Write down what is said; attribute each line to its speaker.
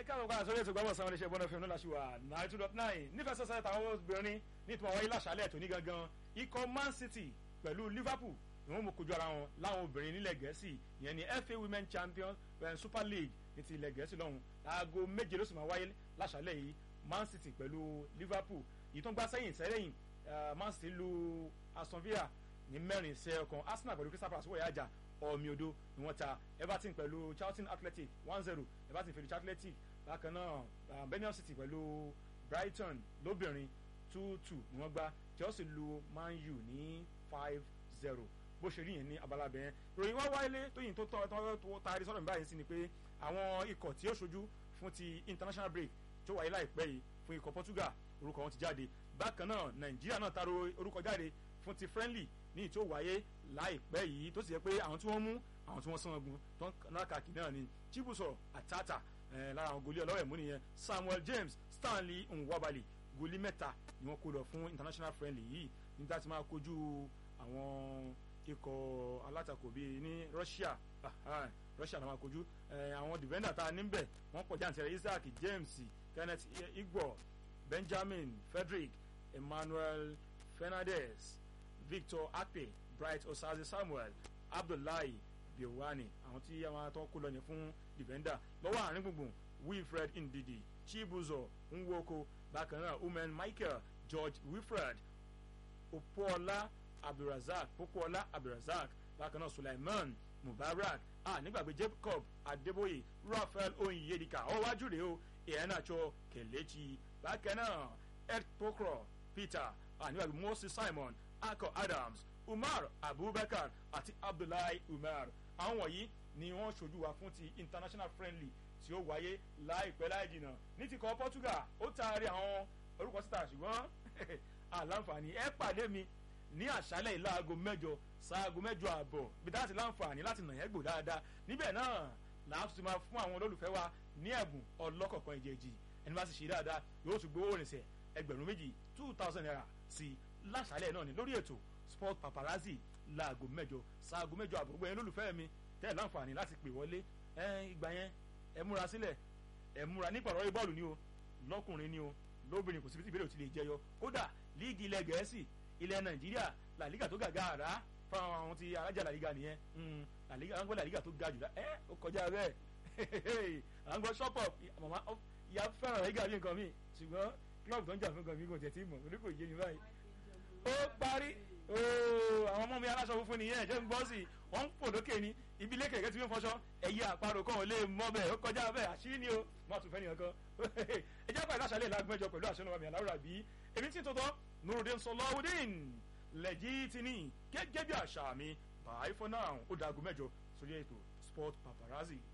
Speaker 1: káàbọ̀ káà sórí ètò gbọ́dọ̀ sanwó iléeṣẹ́ bọ́dọ̀ fíìmù láṣìwà nine two dot nine nífẹ̀ẹ́ sọ́sẹ́ táwọn obìnrin ní ìtumọ̀ wáyé láṣálẹ̀ tó ní gangan ikọ̀ man city pẹ̀lú liverpool ni wọ́n mú kojú ara wọn láwọn obìnrin nílẹ̀ gẹ̀ẹ́sì ìyẹn ni fa women champions super league ní ti ilẹ̀ gẹ̀ẹ́sì lọ́hùn aago méje ló sì máa wáyé láṣálẹ̀ yìí man city pẹ̀lú liverpool yìí tó ń gbá sẹ́yìn sẹ́yìn man city lu aston villa ní mẹ́rin sí ọkàn arsenal pẹ̀lú crystal palace wọ̀nyí àjà ọ̀mì odò ni wọ́n ta everton pẹ̀lú charlton athletic one zero everton pẹ̀lú athletic bákan náà birmingham city pẹ̀lú brighton lóbìnrin two two ni wọ́n gbá chelsea lu man u ní five zero bó ṣe rí yẹn ní abala bẹ́ẹ̀ ròyìn wá wáyé tóyìn tó tọ́ tó taari sọ́dọ̀ mi báyìí sí ni pé àwọn ikọ̀ tí ó ṣojú fún ti international break tó wáyé láìpẹ́ yìí fún ikọ̀ portugal orúkọ wọn ti jáde bákan náà nàìjíríà náà taro orúkọ jáde fún ti friendly ní ìtò wáyé láìpẹ́ yìí tó sì yẹ pé àwọn tí wọ́n mú àwọn tí wọ́n sán ogun tó ń náà kàkì náà ni chibuso atata lára àwọn goli ọlọ́wẹ̀ mú nìyẹn samuel james stanley nwabali goli mẹ́ta ni wọ́n kó lọ fún international friendly yìí nígbà tí máa kojú àwọn ikọ̀ alátakò bíi ní russia russia náà máa kojú àwọn defender tá a níbẹ̀ wọ́n pọ̀ jáǹtẹ̀rẹ̀ isaac james kenneth igbo benjamin frederick emmanuel fernandez victor akpe bright osaze samuel abdullahi biowani àwọn tí àwọn atọ́ kó lọ yẹn fún defender lọ́wọ́ àárín gbùngbùn wilfred ndidi chibuzo nwoko bákan náà umen michael george wilfred opola abdulrasaq popola abdulrasaq bákan náà sulaiman mubarak ah nígbàgbé jacob adeboye raphael oyiyedika ọwọ́ wájú rèé o ìyẹnàjọ kelechi bákan náà ed pokro peter ah nígbàgbé moses simon akọ adams umar abubakar àti abdullahi umar àwọn wọ̀nyí ni wọ́n ṣojú wa fún ti international friendly tí ó wáyé láìpẹ́ láì jìnnà ní ti kọ́ portugal ó taari àwọn orúkọ síta ṣùgbọ́n àlàǹfààní ẹ pàdé mi ní àṣálẹ̀ ìlàago mẹ́jọ ṣaago mẹ́jọ àbọ̀ bí dáhà sí láǹfààní láti nà yẹn gbò dáadáa níbẹ̀ náà làá tún máa fún àwọn olólùfẹ́ wa ní ẹ̀bùn ọlọ́kọ̀ọ̀kan ìjẹ́jì ẹni bá sì ṣe dáadáa yóò tún gbowó rìnsẹ̀ ẹgbẹ̀rún méjì two thousand naira sí láṣálẹ̀ náà ni lórí ètò sport paparazzi láago mẹ́jọ ṣaago mẹ́jọ àbọ̀ gbẹ̀yìn olólùfẹ́ mi tẹ́ láǹfààní láti pè wọlé ìgbà yẹn ẹ múra sílẹ̀ ẹ múra nípa ọ̀rọ̀ bọ́ọ̀lù ni o lọ́kùnrin ni o lóbìnrin kò síbi tí ìbéèrè ò ti lè jẹyọ kódà líìgì ilẹ̀ gẹ̀ẹ́sì ilẹ̀ nàìjíríà làlígà tó gàgà àrá fáwọn àwọn tí arájà làlígà nìyẹn làlígà àwọn làlígà tó ga jù lọ ẹ ó kọjá bẹ́ẹ̀ àwọn gbọ́ ṣọ́pọ̀ màmá ìyá fẹ́ràn làlígà bí nǹkan mi ṣùgbọ́n kílọ̀bù tó ń jà fún nǹkan mi kò tẹ̀ tí mọ̀ orí kò yé mi báyìí ó parí àwọn ọmọ mi aláṣọ funfun nìyẹn jẹ́ ń gbọ́ sí wọ́n ń fò lókè ni ibi ilé kẹ̀kẹ́ tí wọ́n fọṣọ ẹ̀yẹ àparò kan ò lè mọ bẹ́ẹ̀ ó kọjá bẹ́ẹ̀ àṣírí ni o má tún fẹ́ nìyẹn kan ẹ jẹ́ pàdé àṣálẹ̀ lágbẹ́jọ pẹ̀lú àṣẹ náà mi àláwùrà bí èmi tí tòótọ́ nurudin sọlọ́wọ́dín lẹ́jì tí ní gẹ́gẹ́ bí àṣà mi bye for now ó dàgùn mẹ́jọ sórí ètò sport paparazzi.